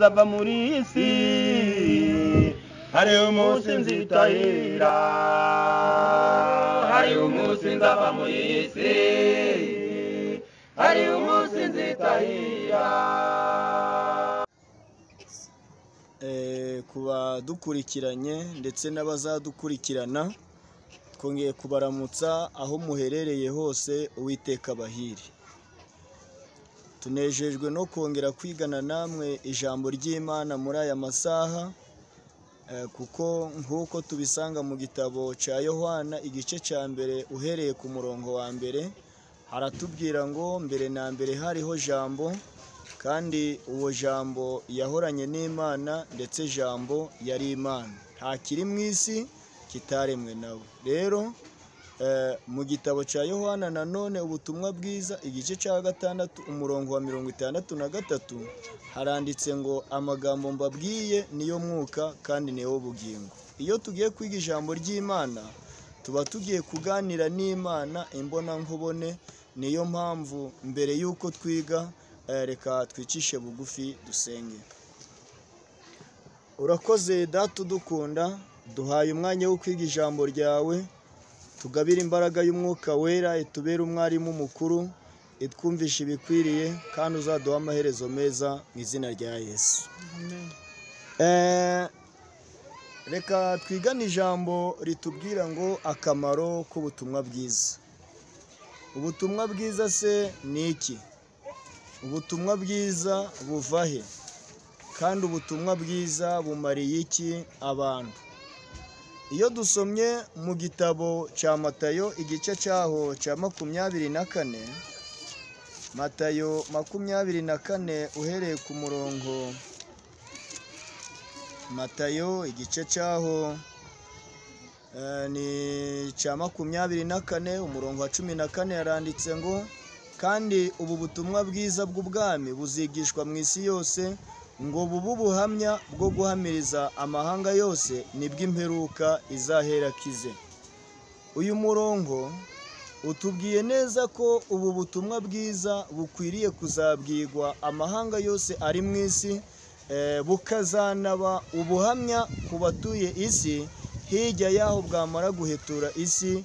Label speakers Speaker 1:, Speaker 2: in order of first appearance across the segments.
Speaker 1: ava muri iyi si hari umunsi nzitahira hari umunsi nzava muri iyi si hari umunsi nzitahira
Speaker 2: ku badukurikiranye ndetse n'abazadukurikirana twongeye kubaramutsa aho muherereye hose uwiteka bahiri tunejejwe no kongera kwigana namwe ijambo ry'imana muri aya masaha eh, kuko nk'uko tubisanga mu gitabo cya yohana igice cya mbere uhereye ku murongo wa mbere haratubwira ngo mbere na mbere hariho jambo kandi uwo jambo yahoranye n'imana ndetse jambo yari imana nta kiri mu isi kitaremwe nawe rero eh, mu gitabo cya yohana nanone ubutumwa bwiza igice cya gatandatu umurongo wa mirongo itandatu na gatatu haranditse ngo amagambo mbabwiye niyo mwuka kandi niyo bugingo iyo tugiye kwiga ijambo ry'imana tuba tugiye kuganira n'imana imbonankubone niyo mpamvu mbere y'uko twiga eh, reka twicishe bugufi dusenge urakoze data udukunda duhaye umwanya wo kwiga ijambo ryawe tugabire imbaraga y'umwuka wera itubere umwarimu mukuru itwumvishe ibikwiriye kandi uzaduha amaherezo meza mu izina rya yesu Eh, reka twigane ijambo ritubwira ngo akamaro k'ubutumwa bwiza ubutumwa bwiza se ni iki ubutumwa bwiza buva he kandi ubutumwa bwiza bumariye iki abantu iyo dusomye mu gitabo cya matayo igice cyaho cya makumyabiri na kane matayo makumyabiri na kane uhereye ku murongo matayo igice cyaho eh, ni cya makumyabiri na kane umurongo wa cumi na kane yaranditse ngo kandi ubu butumwa bwiza bw'ubwami buzigishwa mu isi yose ngo bube ubuhamya bwo guhamiriza amahanga yose nibwo imperuka izahera kize uyu murongo utubwiye neza ko ubu butumwa bwiza bukwiriye kuzabwirwa amahanga yose ari mu isi eh, bukazanaba ubuhamya ku batuye isi hirya y'aho bwamara guhetura isi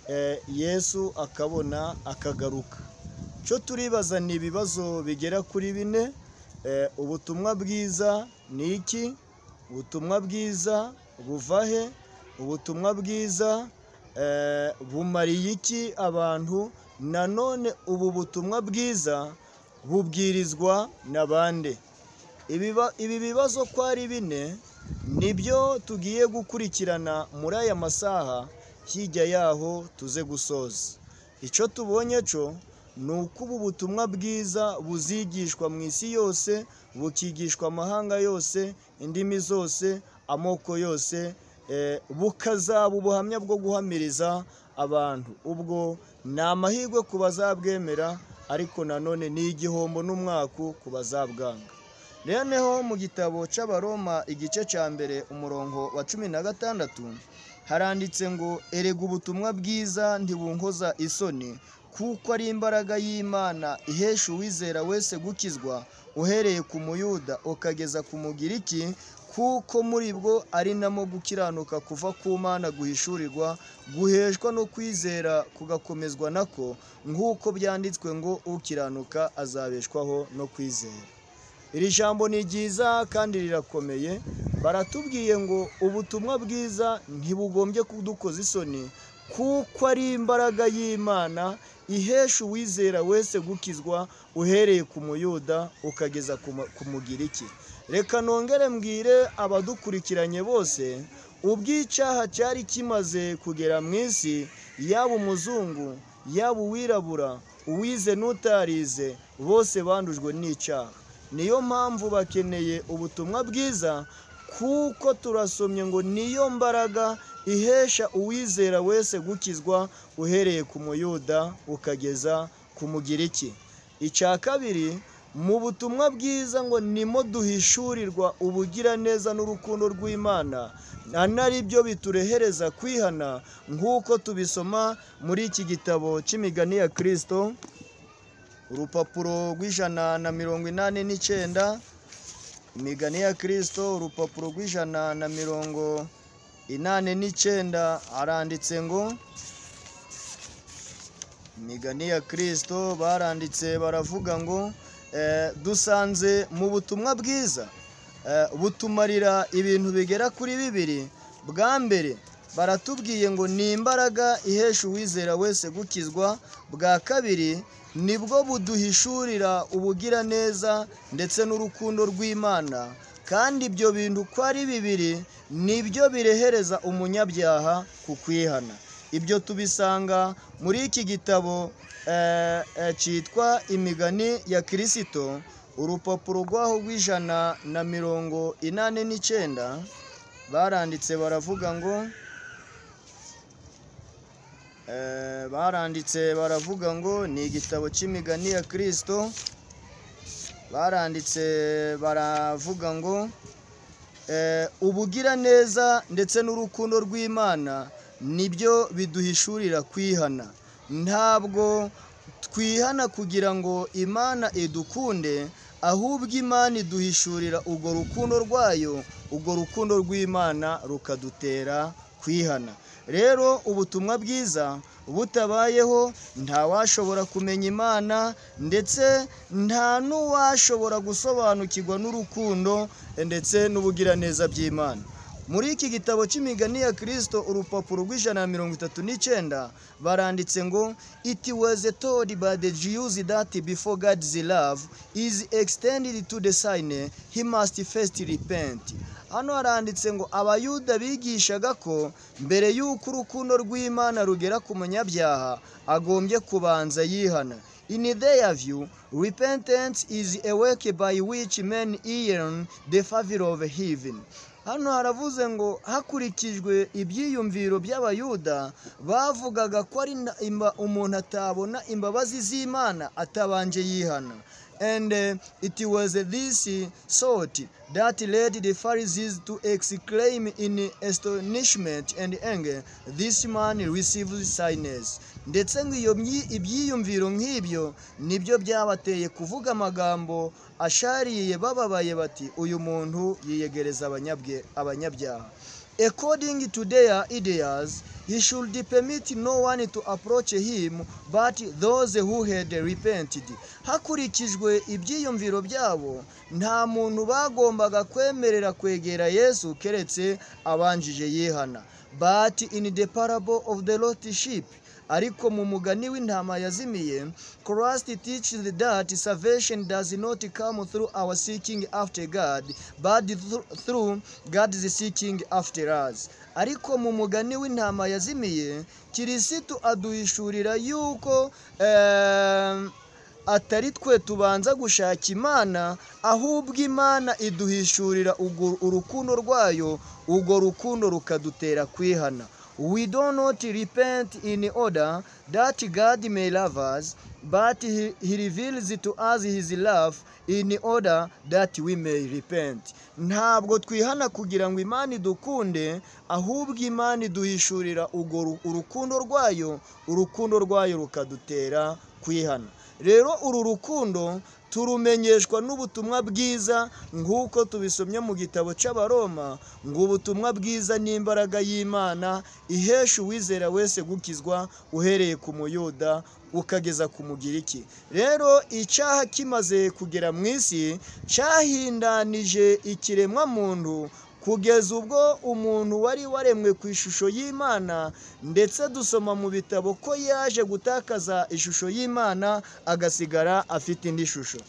Speaker 2: eh, yesu akabona akagaruka cyo turibaza ni ibibazo bigera kuri bine Eh, ubutumwa bwiza ni iki ubutumwa bwiza buva he ubutumwa bwiza eh, bumariye iki abantu nanone ubu butumwa bwiza bubwirizwa na bande Ibiba- ibi bibazo ko ari bine nibyo tugiye gukurikirana muri aya masaha hirya yaho tuze gusoza icyo tubonye cyo ni uko ubu butumwa bwiza buzigishwa mu isi yose bukigishwa amahanga yose indimi zose amoko yose eh, bukazaba ubuhamya bwo guhamiriza abantu ubwo ni amahirwe ku bazabwemera ariko nanone ni igihombo n'umwaku ku bazabwanga reneho mu gitabo cy'abaroma igice cya mbere umurongo wa cumi na gatandatu haranditse ngo erega ubutumwa bwiza ntibunkoza isoni kuko ari imbaraga y'imana ihesha uwizera wese gukizwa uhereye ku muyuda ukageza ku mugiriki kuko muri bwo ari namo gukiranuka kuva ku mana guhishurirwa guheshwa no kwizera kugakomezwa nako nk'uko byanditswe ngo ukiranuka azabeshwaho no kwizera iri jambo ni ryiza kandi rirakomeye baratubwiye ngo ubutumwa bwiza ntibugombye kudukoza isoni kuko ari imbaraga y'imana ihesha uwizera wese gukizwa uhereye ku muyuda ukageza ku mu- ku mugiriki reka nongere mbwire abadukurikiranye bose ubw'icyaha cyari kimaze kugera mu isi yaba umuzungu yaba uwirabura uwize n'utarize bose bandujwe n'icyaha niyo mpamvu bakeneye ubutumwa bwiza kuko turasomye ngo niyo mbaraga ihesha uwizera wese gukizwa uhereye ku muyuda ukageza ku mugiriki icya kabiri mu butumwa bwiza ngo nimo duhishurirwa ubugiraneza n'urukundo rw'imana anari byo biturehereza kwihana nk'uko tubisoma muri iki gitabo cy'imigani ya kirisito urupapuro rw'ijana na mirongo inani n'icyenda imigani ya kirisito urupapuro rw'ijana na mirongo inane n'icyenda aranditse ngo imigani ya kirisito baranditse baravuga ngo eh, dusanze mu butumwa bwiza eh, butumarira ibintu bigera kuri bibiri bwa mbere baratubwiye ngo ni imbaraga ihesha uwizera wese gukizwa bwa kabiri nibwo buduhishurira ubugiraneza ndetse n'urukundo rw'imana kandi ibyo bintu uko ari bibiri nibyo birehereza umunyabyaha ku kwihana ibyo tubisanga muri iki gitabo eh, eh, cyitwa imigani ya kirisito urupapuro rwaho rw'ijana na mirongo inane n'icyenda baranditse baravuga ngo Eh, baranditse baravuga ngo ni igitabo cy'imigani ya kirisito baranditse baravuga ngo eh, ubugiraneza ndetse n'urukundo rw'imana nibyo biduhishurira kwihana ntabwo twihana kugira ngo imana idukunde ahubwo imana iduhishurira urwo rukundo rwayo urwo rukundo rw'imana rukadutera kwihana rero ubutumwa bwiza butabayeho ntawashobora kumenya imana ndetse nta n'uwashobora gusobanukirwa n'urukundo ndetse n'ubugiraneza by'imana muri iki gitabo cy'imigani ya kirisito urupapuro rw'ijana na mirongo itatu n'icyenda baranditse ngo it was told by the jews that before god's love is extended to the sinner he must first repent hano haranditse ngo abayuda bigishaga ko mbere y'uko urukundo rw'imana rugera ku munyabyaha agombye kubanza yihana In their view, repentance is a work by which men earn the favor of heaven. Hano haravuze ngo hakurikijwe ibyiyumviro by'abayuda bavugaga ko ari na- imba- umuntu atabona imbabazi z'Imana atabanje yihana. And uh, it was this thought that led the Pharisees to exclaim in astonishment and anger, This man receives sinners. Ndetse ngo iyo myi- ibyiyumviro nk'ibyo nibyo byabateye kuvuga amagambo ashariye bababaye bati uyu muntu yiyegereza abanyabwe abanyabyaha according to their ideas he should permit no one to approach him but those who had repented hakurikijwe ibyiyumviro byabo nta muntu bagombaga kwemerera kwegera yesu keretse abanjije yihana but in the parable of the lost sheep ariko mu mugani w'intama yazimiye christ teaches that salvation does not come through our seeking after god but thro- through god's seeking after us ariko mu mugani w'intama yazimiye kirisitu aduhishurira yuko eh, atari twe tubanza gushaka imana ahubwo imana iduhishurira urwo- urukundo rwayo urwo rukundo rukadutera kwihana we do not repent in order that god may love us but he, he reveals to us his love in order that we may repent ntabwo twihana kugira ngo imana idukunde ahubwo imana iduhishurira urwo ru- urukundo rwayo urukundo rwayo rukadutera kwihana rero uru rukundo turumenyeshwa n'ubutumwa bwiza nk'uko tubisomye mu gitabo cy'abaroma ngo ubutumwa bwiza ni imbaraga y'imana ihesha uwizera wese gukizwa uhereye ku muyuda ukageza ku mugiriki rero icyaha kimaze kugera mu isi cyahindanije ikiremwamuntu kugeza ubwo umuntu wari waremwe ku ishusho y'imana ndetse dusoma mu bitabo ko yaje gutakaza ishusho y'imana agasigara afite indi shusho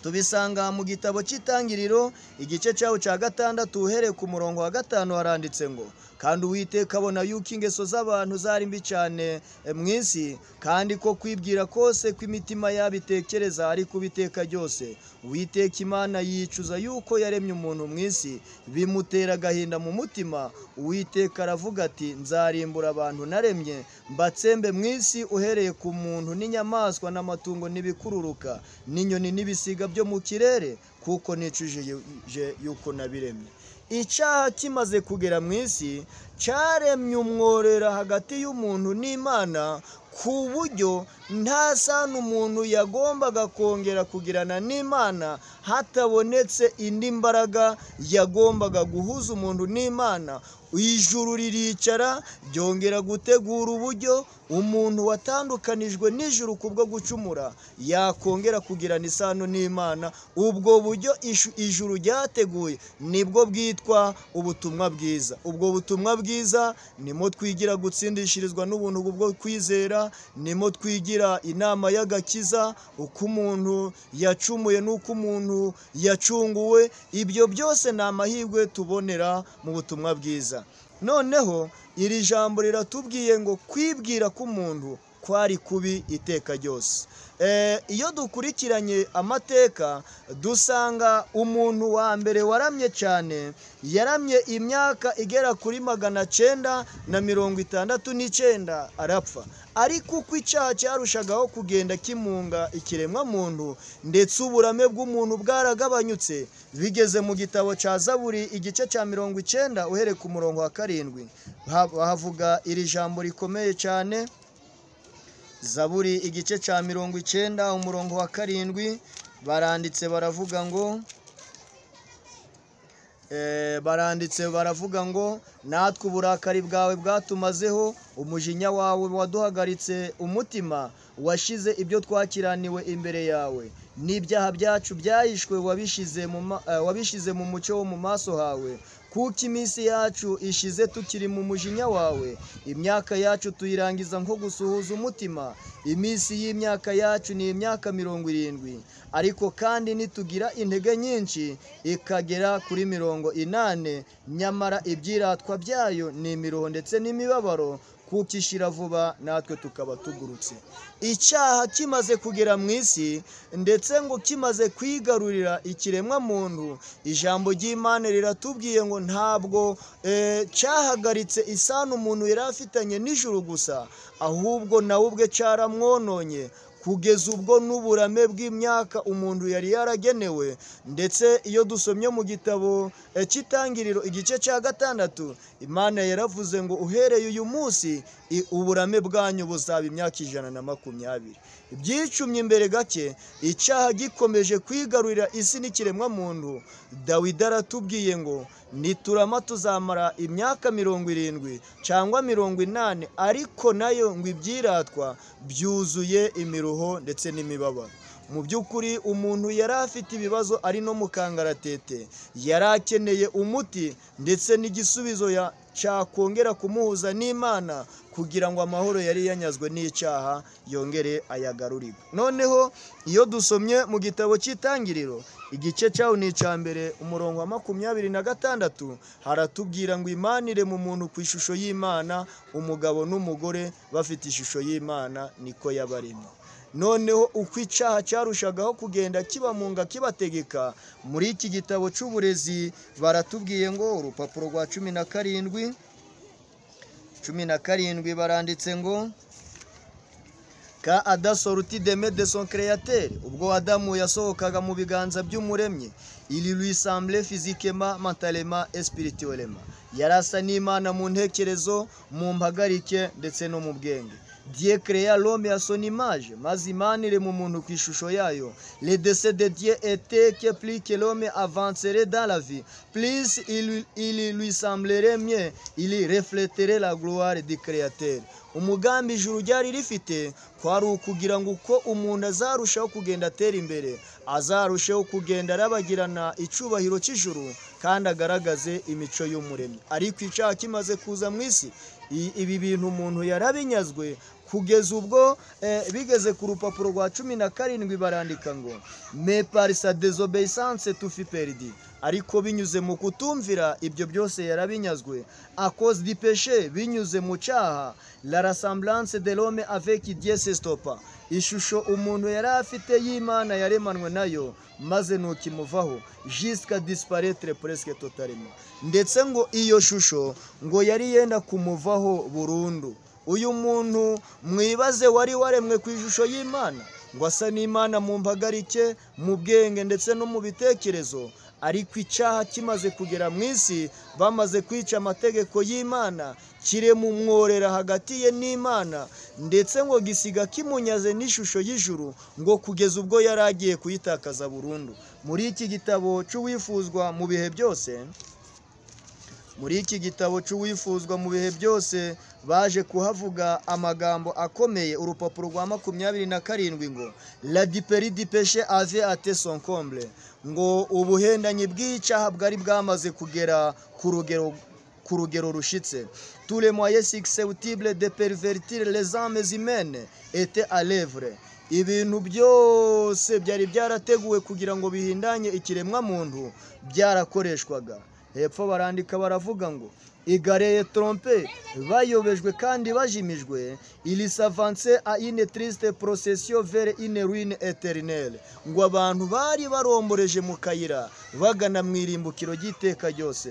Speaker 2: tubisanga mu gitabo cy'itangiriro igice cyaho cya gatandatu uhereye ku murongo wa gatanu haranditse ngo kandi uwiteka abona yuko ingeso z'abantu zari mbi cyane eh, mu isi kandi ko kwibwira kose kw'imitima yabitekereza ari kubiteka ryose uwiteka imana yicuza yuko yaremye umuntu mu isi bimutera agahinda mu mutima uwiteka aravuga ati nzarimbura abantu naremye mbatsembe mu isi uhereye ku muntu n'inyamaswa n'amatungo n'ibikururuka n'inyoni n'ibisiga byo mu kirere kuko nicujije yu- yuko nabiremye icyaha kimaze kugera mu isi cyaremye umworera hagati y'umuntu n'imana ku buryo nta sano umuntu yagombaga kongera kugirana n'imana hatabonetse indi mbaraga yagombaga guhuza umuntu n'imana ijuru riricara ryongera gutegura uburyo umuntu watandukanijwe n'ijuru kubwo gucumura yakongera kugirana isano n'imana ubwo buryo ishu- ijuru ryateguye nibwo bwitwa ubutumwa bwiza ubwo butumwa bwiza nimo twigira gutsindishirizwa n'ubuntu bwo kwizera nimo twigira inama y'agakiza uko umuntu yacumuye n'uko umuntu yacunguwe ibyo byose ni amahirwe tubonera mu butumwa bwiza noneho iri jambo riratubwiye ngo kwibwira k'umuntu kwari kubi iteka ryose Eh, iyo dukurikiranye amateka dusanga umuntu wa mbere waramye cyane yaramye imyaka igera kuri magana cyenda na mirongo itandatu n'icyenda arapfa ariko uko icyaha cyarushagaho kugenda kimunga ikiremwamuntu ndetse uburame bw'umuntu bwaragabanyutse bigeze mu gitabo cya zaburi igice cya mirongo icyenda uhereye ku murongo wa karindwi Ha- havuga iri jambo rikomeye cyane zaburi igice cya mirongo icyenda umurongo wa karindwi baranditse baravuga ngo Eh, baranditse baravuga ngo natwe uburakari bwawe bwatumazeho umujinya wawe waduhagaritse umutima washize ibyo twakiraniwe imbere yawe n'ibyaha byacu byahishwe wabishize mu ma- eh, wabishize mu mucyo wo mu maso hawe kuko iminsi yacu ishize tukiri mu mujinya wawe imyaka yacu tuyirangiza nko gusuhuza umutima iminsi y'imyaka yacu ni imyaka mirongo irindwi ariko kandi nitugira intege nyinshi ikagera kuri mirongo inane nyamara ibyiratwa byayo ni imiruho ndetse n'imibabaro kuko ishira vuba natwe tukaba tugurutse icyaha kimaze kugera mu isi ndetse ngo kimaze kwigarurira ikiremwamuntu ijambo ry'imana riratubwiye ngo ntabwo eh, cyahagaritse isano umuntu yari afitanye n'ijuru gusa ahubwo nawe ubwe cyaramwononye kugeza ubwo n'uburame bw'imyaka umuntu yari yaragenewe ndetse iyo dusomye mu gitabo eh, cy'itangiriro igice cya gatandatu imana yaravuze ngo uhereye uyu munsi i- uburame bwanyu buzaba imyaka ijana na makumyabiri ibyicumye imbere gake icyaha gikomeje kwigarurira isi n'ikiremwamuntu dawidi aratubwiye ngo niturama tuzamara imyaka mirongo irindwi cyangwa mirongo inani ariko nayo ngo ibyiratwa byuzuye imiruho ndetse n'imibabaro mu by'ukuri umuntu yari afite ibibazo ari no mu kangaratete yari akeneye umuti ndetse n'igisubizo ya- cyakongera kumuhuza n'imana kugira ngo amahoro yari yanyazwe n'icyaha yongere ayagarurirwe noneho iyo dusomye mu gitabo cy'itangiriro igice cyaho ni icya mbere umurongo wa makumyabiri na gatandatu haratubwira ngo imanire mu muntu ku ishusho y'imana umugabo n'umugore bafite ishusho y'imana niko yabaremye noneho uko icyaha cyarushagaho kugenda kibamunga kibategeka muri iki gitabo cy'uburezi baratubwiye ngo urupapuro rwa cumi na karindwi cumi na karindwi baranditse ngo ka adasoruti deme de son créateur ubwo adamu yasohokaga mu biganza by'umuremyi ili lui semble physiquement mentalement et spirituellement yari asa n'imana mu ntekerezo mu mpagarike ndetse no mu bwenge dieu créa l'homme à son image maze imana iri mu muntu ku ishusho yayo le dessein de dieu était que plus que l'homme avancerait dans la vie plus il, il lui semblerait mieux il refléterait la gloire du créateur umugambi ijuru ryari rifite kwari ukugira ngo uko umuntu azarushaho kugenda atera imbere azarushaho kugenda arabagirana icyubahiro cy'ijuru kandi agaragaze imico y'umuremyi ariko icyaha kimaze kuza mu isi i- ibi bintu umuntu yarabinyazwe kugeza ubwo eh, bigeze ku rupapuro rwa cumi na karindwi barandika ngo meparisa desobeyisance tufi peridi ariko binyuze mu kutumvira ibyo byose yarabinyazwe akoze di peshe binyuze mu cyaha la rasambulanse de l'homme avec dieu s'estopa ishusho umuntu yari afite y'imana yaremanwe nayo maze ntukimuvaho jisika disparetre presque totalement ndetse ngo iyo shusho ngo yari yenda kumuvaho burundu uyu muntu mwibaze wari waremwe ku ishusho y'imana ngo asa n'imana mu mpagarike mu bwenge ndetse no mu bitekerezo ariko icyaha kimaze kugera mu isi bamaze kwica amategeko y'imana kiremumworera hagati ye n'imana ndetse ngo gisiga kimunyaze n'ishusho y'ijuru ngo kugeza ubwo yari agiye kuyitakaza burundu muri iki gitabo cy'uwifuzwa mu bihe byose muri iki gitabo cy'uwifuzwa mu bihe byose baje kuhavuga amagambo akomeye urupapuro rwa makumyabiri na karindwi ngo radiperi dipeshe ave ate sonkombre ngo ubuhendanyi bw'icyaha bwari bwamaze kugera ku rugero ku rugero rushitse tous les moyens susceptibles de pervertir les âmes humaines étaient à l'œuvre ibintu byose byari byarateguwe kugira ngo bihindanye ikiremwamuntu byarakoreshwaga hepfo barandika baravuga ngo igareye trompe bayobejwe kandi bajimijwe ili savanse a ine triste procession vers ine ruine eternelle ngo abantu bari baromboreje mu kayira bagana mu irimbukiro ry'iteka ryose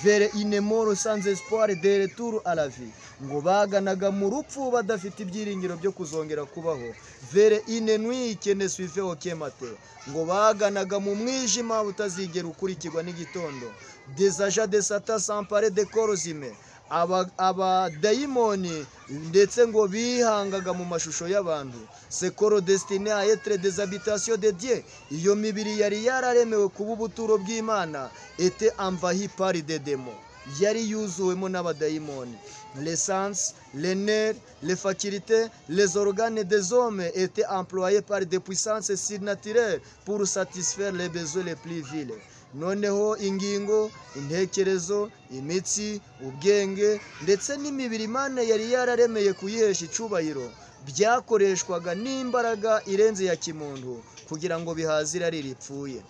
Speaker 2: vers ine mort sans espoir de retour à la vie ngo baganaga mu rupfu badafite ibyiringiro byo kuzongera kubaho vers ine nuit qui ne suivait aucun matin ngo baganaga mu mwijima utazigera ukurikirwa n'igitondo des agents de Satan s'emparer de corps humains Aba- abadayimoni ndetse ngo bihangaga mu mashusho y'abantu sekoro desitine a etre des habitations de dieu iyo mibiri yari yararemewe kuba ubuturo bw'imana ete amvahi pari de demo yari yuzuwemo n'abadayimoni lesanse lener lefakirite les organes des hommes ete employe par de puissance surnaturelle pour satisfaire les besoins les plus viles noneho ingingo intekerezo imitsi ubwenge ndetse n'imibiri imana yari yararemeye kuyihesha icyubahiro byakoreshwaga n'imbaraga irenze ya kimuntu kugira ngo bihaze irari ripfuye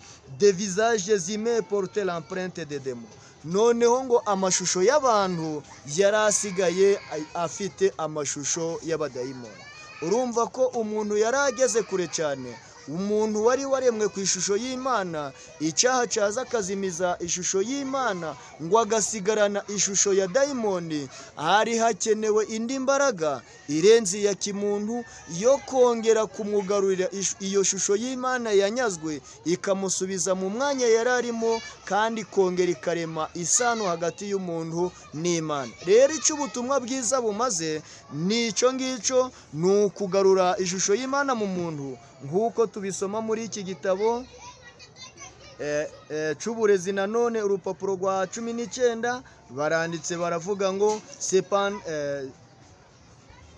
Speaker 2: de visage zime porte l'empreinte de demo noneho ngo amashusho y'abantu yari asigaye a- afite amashusho y'abadayimoni urumva ko umuntu yari ageze kure cyane umuntu wari waremwe ku ishusho y'imana icyaha cyaza akazimiza ishusho y'imana ngo agasigarana ishusho ya dayimoni hari hakenewe indi mbaraga irenze iya kimuntu yo kongera kumugarurira ish- iyo shusho y'imana yanyazwe ikamusubiza mu mwanya yari arimo kandi kongera ikarema isano hagati y'umuntu n'imana rero icyo ubutumwa bwiza bumaze ni icyo ngicyo ni ukugarura ishusho y'imana mu muntu nk'uko tubisoma muri iki gitabo eh, eh, cy'uburezi nanone urupapuro rwa cumi n'icyenda baranditse baravuga ngo sepan eh,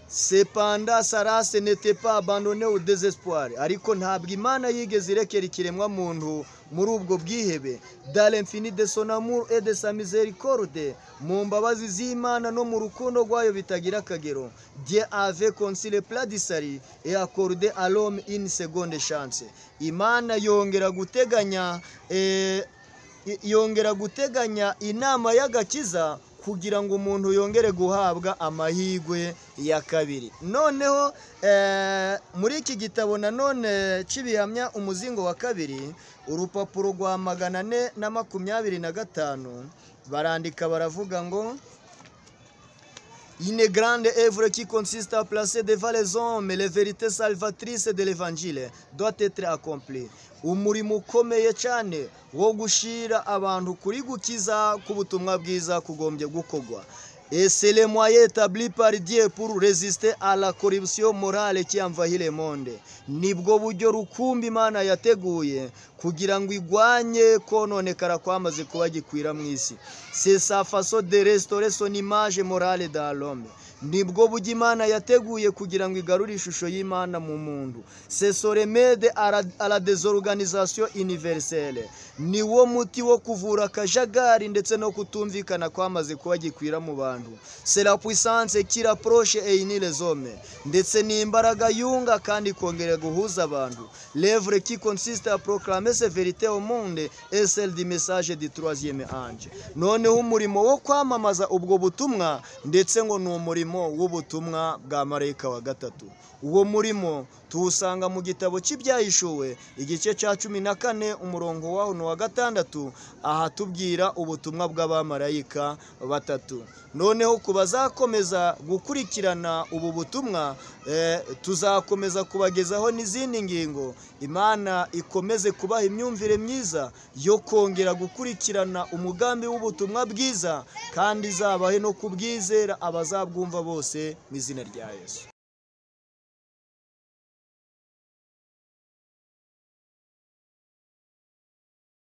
Speaker 2: sepanda sarase netepa abandone au désespoir ariko ntabwo imana yigeze irekera ikiremwa muntu muri ubwo bwihebe dale infini de son amour et de sa miséricorde mu mbabazi z'imana no mu rukundo rwayo bitagira akagero dieu avait conçu le plat du salut et accordé à l'homme une seconde chance imana yongera guteganya eh, i- yongera guteganya inama y'agakiza kugira ngo umuntu yongere guhabwa amahirwe ya kabiri noneho eh, muri iki gitabo nanone cy'ibihamya umuzingo wa kabiri urupapuro rwa magana ane na makumyabiri na gatanu barandika baravuga ngo Une grande œuvre qui consiste à placer devant les hommes les vérités salvatrices de l'évangile doit être accomplie. Umurimo ukomeye cyane wo gushyira abantu kuri gukiza k'ubutumwa bwiza kugombye gukorwa. Et c'est le moyen établi par Dieu pour résister à la corruption morale qui envahit le monde. Nibwo buryo rukumbi Imana yateguye kugira ngo igwanye kononekara kwamaze kuba gikwira mu isi. C'est sa façon de restaurer son image morale dans l'homme. Nibwo buryo Imana yateguye kugira ngo igarure ishusho y'Imana mu muntu. C'est son remède à la- à la désorganisation universelle. Ni wo muti wo kuvura akajagari ndetse no kutumvikana kwamaze kuba gikwira mu bantu. C'est la puissance qui rapproche et unit les hommes. Ndetse ni imbaraga yunga kandi ikongera guhuza abantu. L'œuvre qui consiste à proclamer ces vérités au monde est celle du message du troisième ange. Noneho umurimo wo kwamamaza ubwo butumwa ndetse ngo ni umurimo w'ubutumwa bwa marayika wa gatatu. Uwo murimo tuwusanga mu gitabo cy'ibyahishuwe igice cya cumi na kane umurongo wawo ni uwa wa gatandatu ahatubwira ubutumwa bw'abamarayika batatu noneho ku bazakomeza gukurikirana ubu butumwa eh, tuzakomeza kubagezaho n'izindi ngingo imana ikomeze kubaha imyumvire myiza yo kongera gukurikirana umugambi w'ubutumwa bwiza kandi izabahe no kubwizera abazabwumva bose mu izina rya yesu